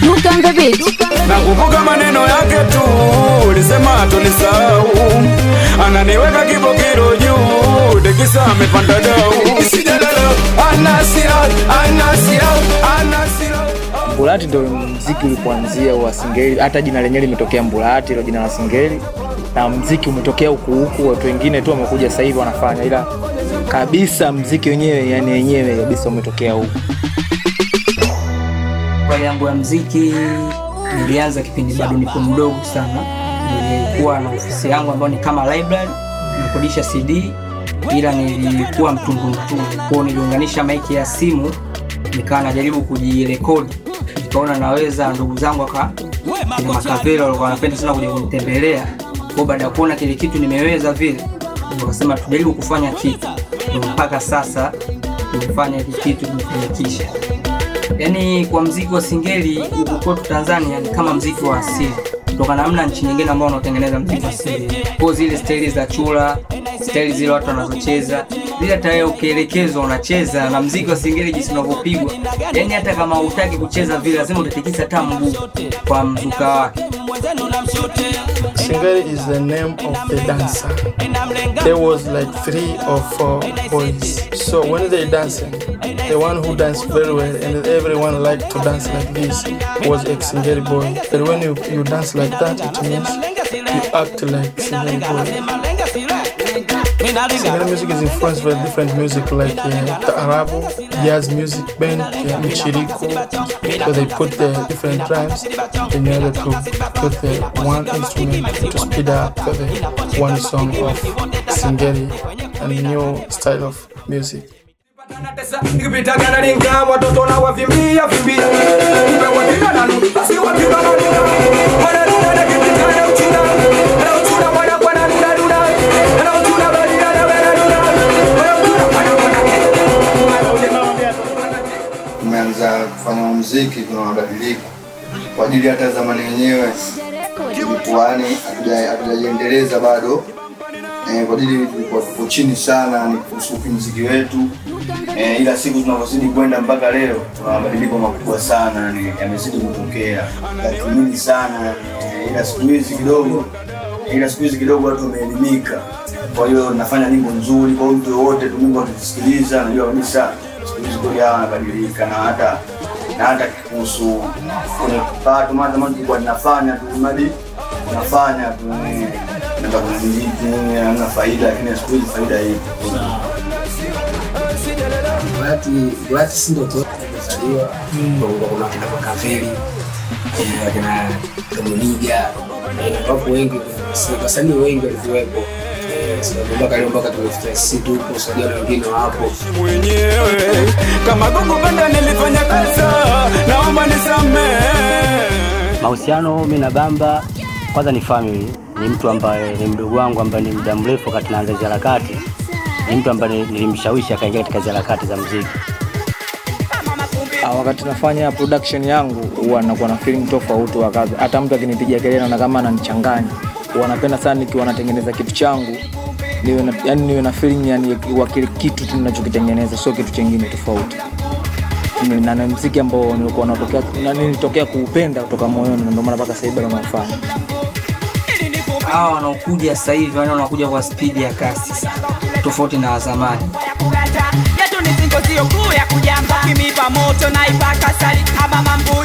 Duka Beat. Nakumbuka maneno yake tu, ulisema tunisahau, ananiweka kibokiro juu, dekisa amepanda dau. Sijalala, anasira, anasira, anasira. Mbulati ndo mziki ulipoanzia wa Singeli, hata jina lenyewe limetokea Mbulati, ilo jina la Singeli, na mziki umetokea huku huku, watu wengine tu wamekuja sasa hivi wanafanya, ila kabisa mziki wenyewe, yani wenyewe kabisa umetokea huku. Safari yangu ya mziki nilianza kipindi bado nipo mdogo sana. Nilikuwa na ofisi yangu ambayo ni kama library, nikodisha CD, ila nilikuwa mtundu mtundu, kwao niliunganisha maiki ya simu, nikawa najaribu kujirekodi, nikaona naweza. Ndugu zangu waka kina Makavelo walikuwa wanapenda sana kuja kunitembelea, kwa baada ya kuona kile kitu nimeweza vile, wakasema tujaribu kufanya kitu, Ndio mpaka sasa tumefanya hiki kitu, tumefanikisha yaani kwa mziki wa singeli huku kwetu Tanzania ni kama mziki wa asili, kutokana na namna nchi nyingine ambao wanaotengeneza mziki wa asili, kwa zile staili za chura, staili zile watu wanazocheza zile, hata wewe ukielekezwa unacheza na mziki wa singeli jinsi unavyopigwa, yaani hata kama hutaki kucheza vile, lazima utatikisa hata mguu kwa mzuka wake. Singeli is the name of the dancer. There was like three or four boys. So when they dancing, the one who danced very well and everyone liked to dance like this was a Singeli boy. But when you, you dance like that, it means you act like Singeli boy. Singeli music is influenced by different music like uh, Taarabu, jazz music band, uh, Michiriko. So they put the different drums in order to put the one instrument to speed up the one song of Singeli and new style of music. Nikipita gana linga watoto na wavimbia vimbia Kumbe wakiga na nuru basi wakiga na nuna Wana nuna na kipita na uchuna Na uchuna wana kwa na nuna nuna Na uchuna bali na na wana nuna Wana uchuna wana wana tumeanza kufanya muziki, kuna mabadiliko kwa ajili hata zamani yenyewe ilikuwani hatuja- hatujajiendeleza bado eh, kwa ajili tulikuwa tuko chini sana ni kusuki muziki wetu eh, ila siku tunavyozidi kwenda mpaka leo kuna mabadiliko makubwa sana ni yamezidi kutokea tathmini sana eh, ila siku hizi kidogo ila siku hizi kidogo watu wameelimika kwa hiyo nafanya nyimbo nzuri kwa hiyo mtu yoyote tu nyimbo akisikiliza najua kabisa siku hizi kweli hawa wanabadilika na hata na hata kuhusu kwenye kipato maana zamani tulikuwa tunafanya tu mradi tunafanya tu eh, naenda kwenye mziki nini hamna faida lakini siku hizi faida ipo Bulati Bulati si ndoto yote kuzaliwa kwa kuna kina Makaveli eh, kina Domuniga eh, wapo wengi wasi- wasanii wengi walikuwepo eh, sababu mpaka leo mpaka tumefikia sisi tupo sijua na wengine wapo mwenyewe Kama kukupenda nilifanya kosa Naomba nisamehe Mahusiano mimi na Bamba kwanza ni family, ni mtu ambaye ni mdogo wangu ambaye ni muda mrefu wakati naanza hizi harakati, ni mtu ambaye nilimshawishi akaingia katika hizi harakati za muziki. Ah, wakati nafanya production yangu huwa nakuwa na feeling tofauti wakati hata mtu akinipigia kelele naona kama ananichanganya. Huwa napenda sana nikiwa natengeneza kitu changu niwe na, yani niwe na feeling yani wa kile kitu tu ninachokitengeneza sio kitu chengine tofauti. Ni- Na na muziki ambao nilikuwa natokea na nilitokea kuupenda kutoka moyoni na ndio maana mpaka sasa hivi bado naufanya. Hawa wanaokuja sasa hivi wale wanakuja kwa spidi ya kasi sana, tofauti na wa zamani. yetu ni zingo sio kuu ya kujamba kimipa moto na ipaka sali ama mambo